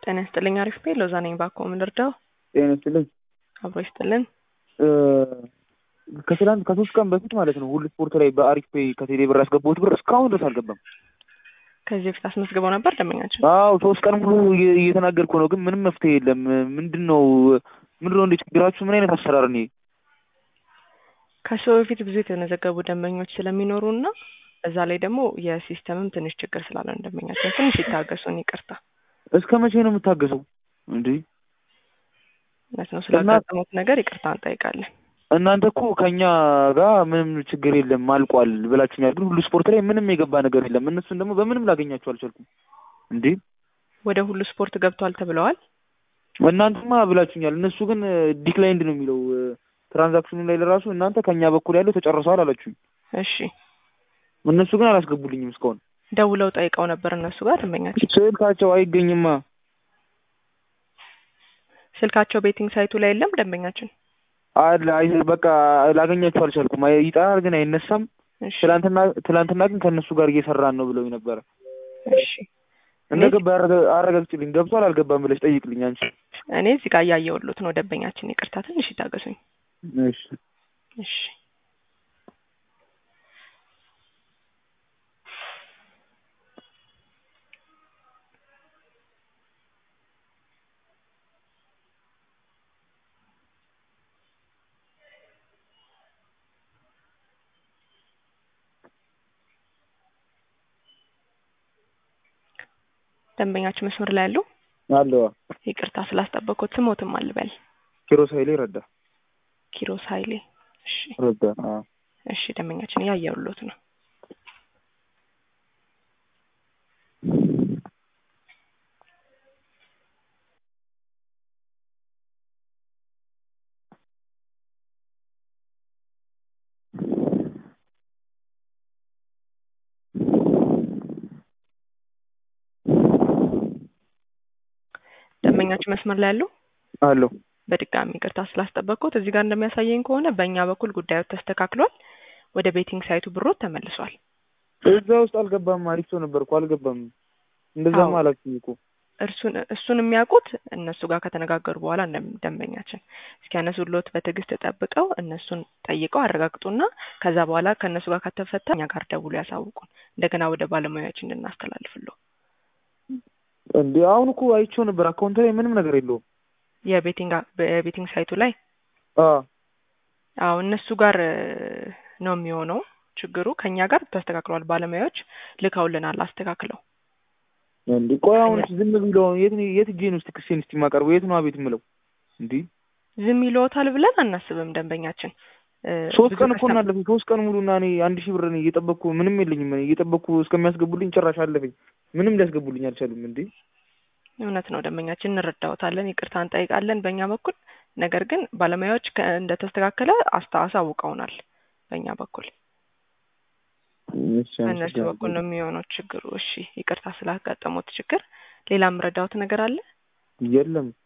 ጤና ይስጥልኝ። አሪፍ ቤ ሎዛ ነኝ። ባኮ ምን ልርዳው? ጤና ይስጥልኝ። አብሮ ይስጥልን። ከትላንት ከሶስት ቀን በፊት ማለት ነው ሁሉ ስፖርት ላይ በአሪፍ ፔይ ከቴሌ ብር ያስገባሁት ብር እስካሁን ድረስ አልገባም። ከዚህ በፊት አስመዝግበው ነበር ደንበኛችን? አዎ ሶስት ቀን ሙሉ እየ- እየተናገርኩ ነው፣ ግን ምንም መፍትሄ የለም። ምንድን ነው ምንድን ነው እንደ ችግራችሁ? ምን አይነት አሰራር ነው? ከሱ በፊት ብዙ የተመዘገቡ ደንበኞች ስለሚኖሩ እና እዛ ላይ ደግሞ የሲስተምም ትንሽ ችግር ስላለ ነው ደንበኛችን ትንሽ ይታገሱን። ይቅርታ እስከ መቼ ነው የምታገሰው? እንዴ እውነት ነው ስላጋጠሙት ነገር ይቅርታ እንጠይቃለን። እናንተ እኮ ከኛ ጋር ምንም ችግር የለም አልቋል ብላችሁኛል፣ ግን ሁሉ ስፖርት ላይ ምንም የገባ ነገር የለም። እነሱን ደግሞ በምንም ላገኛቸው አልቻልኩም። እንዴ ወደ ሁሉ ስፖርት ገብቷል ተብለዋል። እናንተማ ብላችሁኛል፣ እነሱ ግን ዲክላይንድ ነው የሚለው ትራንዛክሽኑ ላይ ለራሱ እናንተ ከኛ በኩል ያለው ተጨርሰዋል አላችሁኝ። እሺ እነሱ ግን አላስገቡልኝም እስካሁን። ደውለው ጠይቀው ነበር እነሱ ጋር ደንበኛችን ስልካቸው አይገኝማ። ስልካቸው ቤቲንግ ሳይቱ ላይ የለም ደንበኛችን። አለ አይ በቃ ላገኛቸው አልቻልኩም። አይ ይጠራል ግን አይነሳም። እሺ ትላንትና ትላንትና ግን ከእነሱ ጋር እየሰራን ነው ብለው ነበረ። እሺ እንደገባ አረጋ- አረጋግጭልኝ። ገብቷል አልገባም ብለሽ ጠይቅልኝ አንቺ። እኔ እዚህ ጋር እያየሁሎት ነው ደንበኛችን። ይቅርታ ትንሽ ይታገሱኝ። እሺ እሺ ደንበኛችን መስመር ላይ ያሉ አለዋ ይቅርታ ስላስጠበቁት ስሞትም አልበል ኪሮስ ኃይሌ ረዳ ኪሮስ ኃይሌ እሺ ረዳ አዎ። እሺ ደንበኛችን እያየሁሎት ነው ደንበኛችን መስመር ላይ ያሉ አለው በድጋሚ ይቅርታ ስላስጠበቅኩት እዚህ ጋር እንደሚያሳየኝ ከሆነ በእኛ በኩል ጉዳዩ ተስተካክሏል። ወደ ቤቲንግ ሳይቱ ብሮት ተመልሷል። እዛ ውስጥ አልገባም። አሪፍ ሰው ነበር እኮ አልገባም። እንደዛማ አዎ። አላልኩኝ እኮ እርሱን እሱን የሚያውቁት እነሱ ጋር ከተነጋገሩ በኋላ እንደም- ደንበኛችን እስኪያነሱሎት በትዕግስት ጠብቀው እነሱን ጠይቀው አረጋግጡና ከዛ በኋላ ከእነሱ ጋር ከተፈታ እኛ ጋር ደውሎ ያሳውቁን እንደገና ወደ ባለሙያዎች እንድናስተላልፍለው። እንዴ አሁን እኮ አይቼው ነበር። አካውንት ላይ ምንም ነገር የለውም። የቤቲንግ የቤቲንግ ሳይቱ ላይ አ አዎ እነሱ ጋር እ፣ ነው የሚሆነው ችግሩ። ከኛ ጋር ተስተካክሏል። ባለሙያዎች ልከውልናል አስተካክለው። እንዴ ቆይ አሁን ዝም ብለው የት ነው የት እጄ ነው እስቲ ክሴን እስቲ የማቀርበው የት ነው አቤት የምለው? እንዴ ዝም ይለዎታል ብለን አናስብም። ደንበኛችን እ፣ ሶስት ብዙ ቀን እኮ ከስተም- እናለፈኝ። ሶስት ቀን ሙሉ እና እኔ አንድ ሺህ ብር እኔ እየጠበቅኩ ምንም የለኝም። እኔ እየጠበቅኩ እስከሚያስገቡልኝ ጭራሽ አለፈኝ። ምንም ሊያስገቡልኝ አልቻሉም። እንዴ እውነት ነው ደንበኛችን፣ እንረዳዎታለን፣ ይቅርታ እንጠይቃለን በእኛ በኩል። ነገር ግን ባለሙያዎች ከ- እንደተስተካከለ አስታ አሳውቀውናል በእኛ በኩል እሺ በእነሱ በኩል ነው የሚሆነው ችግሩ። እሺ ይቅርታ ስላጋጠሙት ችግር። ሌላ የምረዳዎት ነገር አለ? የለም